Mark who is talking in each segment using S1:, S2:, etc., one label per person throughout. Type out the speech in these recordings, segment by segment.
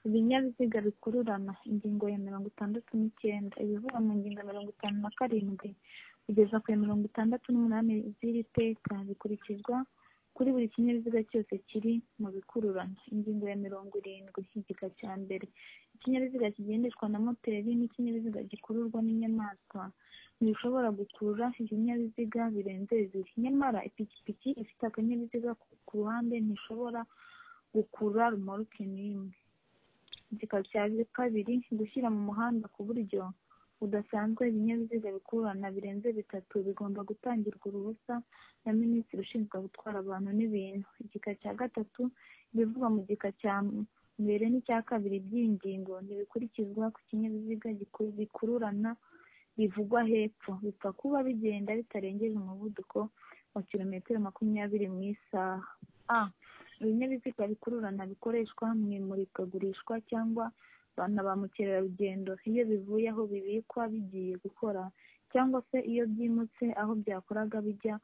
S1: ibinyabiziga bikururana ingingo ya mirongo itandatu n'icyenda ibivugwa mu ngingo ya mirongo itanu na karindwi kugeza ku ya mirongo itandatu n'umunani z'iri teka bikurikizwa kuri buri kinyabiziga cyose kiri mu bikururana ingingo ya mirongo irindwi igika cya mbere ikinyabiziga kigendeshwa na moteri n'ikinyabiziga gikururwa n'inyamaswa ntibishobora gukurura ibinyabiziga birenze bibiri nyamara ipikipiki ifite akanyabiziga ku ruhande ntishobora gukurura rumoroke n'imwe igika cya kabiri gushyira mu muhanda ku buryo budasanzwe ibinyabiziga bikururana birenze bitatu bigomba gutangirwa uruhusa na minisitiri ushinzwe gutwara abantu n'ibintu igika cya gatatu ibivugwa mu gika cya mbere n'icya kabiri by'ingingo ntibikurikizwa ku kinyabiziga bikururana bivugwa hepfo bipfa kuba bigenda bitarengeje umuvuduko wa kilometero makumyabiri mu isaha a ibinyabiziga bikururana bikoreshwa mu imurikagurishwa cyangwa bana ba mukerarugendo iyo bivuye aho bibikwa bigiye gukora cyangwa se iyo byimutse aho byakoraga bijya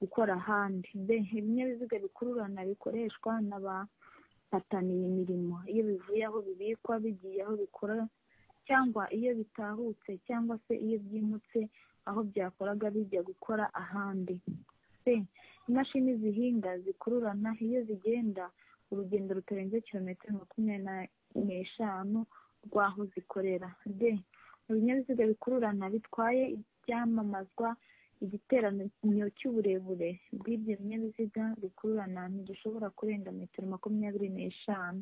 S1: gukora ahandi b ibinyabiziga bikururana bikoreshwa n'abapataniye imirimo iyo bivuye aho bibikwa bigiye aho bikora cyangwa iyo bitahutse cyangwa se iyo byimutse aho byakoraga bijya gukora ahandi c imashini zihinga zikururana iyo zigenda urugendo rutarenze kilometero makumyabiri n'eshanu rw'aho zikorera d ibinyabiziga bikururana bitwaye ibyamamazwa igiteranyo cy'uburebure bw'ibyo binyabiziga bikururana ntigishobora kurenga metero makumyabiri n'eshanu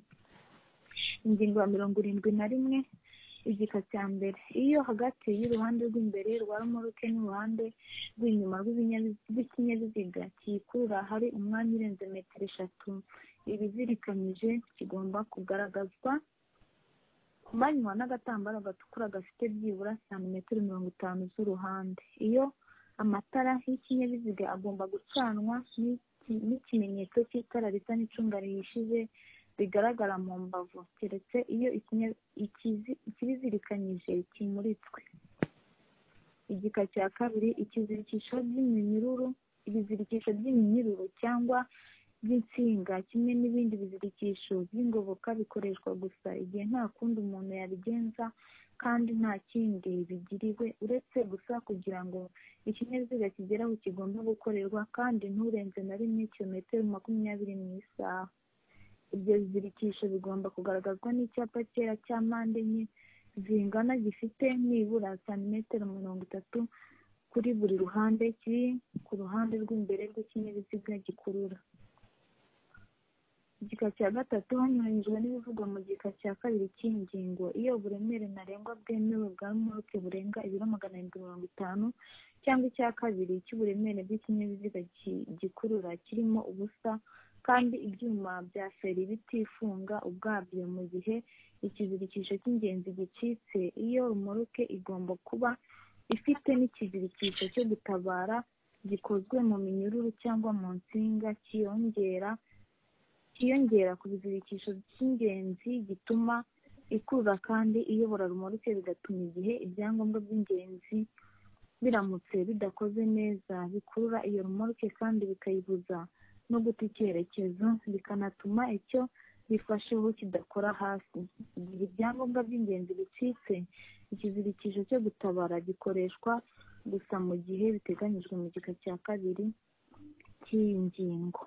S1: ingingo ya mirongo irindwi na rimwe igika cya mbere iyo hagati y'uruhande rw'imbere rwa romoruke n'uruhande rw'inyuma rw'ikinyabiziga kiyikurura hari umwanya urenze metero eshatu ibizirikanyije kigomba kugaragazwa ku manywa n'agatambaro gatukura gafite byibura santimetero mirongo itanu z'uruhande iyo amatara y'ikinyabiziga agomba gucanwa n'ikimenyetso cy'itara risa n'icunga rihishije rigaragara mu mbavu keretse iyo ikibizirikanyije kimuritswe igika cya kabiri ikizirikisho by'iminyururu ibizirikisho by'iminyururu cyangwa by'insinga kimwe n'ibindi bizirikisho by'ingoboka bikoreshwa gusa igihe nta kundi umuntu yabigenza kandi nta kindi bigiriwe uretse gusa kugira ngo ikinyabiziga kigere aho kigomba gukorerwa kandi nturenze na rimwe kilometero makumyabiri mu isaha ibyo bizirikisho bigomba kugaragazwa n'icyapa cyera cya mpande enye zingana gifite nibura santimetero mirongo itatu kuri buri ruhande kiri ku ruhande rw'imbere rw'ikinyabiziga gikurura igika cya gatatu hanyuranyijwe n'ibivugwa mu gika cya kabiri cy'ingingo iyo uburemere ntarengwa bwemewe bwa moruke burenga ibiro magana arindwi mirongo itanu cyangwa icya kabiri cy'uburemere bw'ikinyabiziga gikurura kirimo ubusa kandi ibyuma bya feri bitifunga ubwabyo mu gihe ikizirikisho cy'ingenzi gicitse iyo rumoruke igomba kuba ifite n'ikizirikisho cyo gutabara gikozwe mu minyururu cyangwa mu nsinga kiyongera kiyongera ku bizirikisho by'ingenzi gituma ikurura kandi iyobora rumoruke bigatuma igihe ibyangombwa by'ingenzi biramutse bidakoze neza bikurura iyo rumoruke kandi bikayibuza no guta icyerekezo bikanatuma icyo bifasheho kidakora hasi igihe ibyangombwa by'ingenzi bicitse ikizirikisho cyo gutabara gikoreshwa gusa mu gihe biteganyijwe mu gika cya kabiri cy'iyi ngingo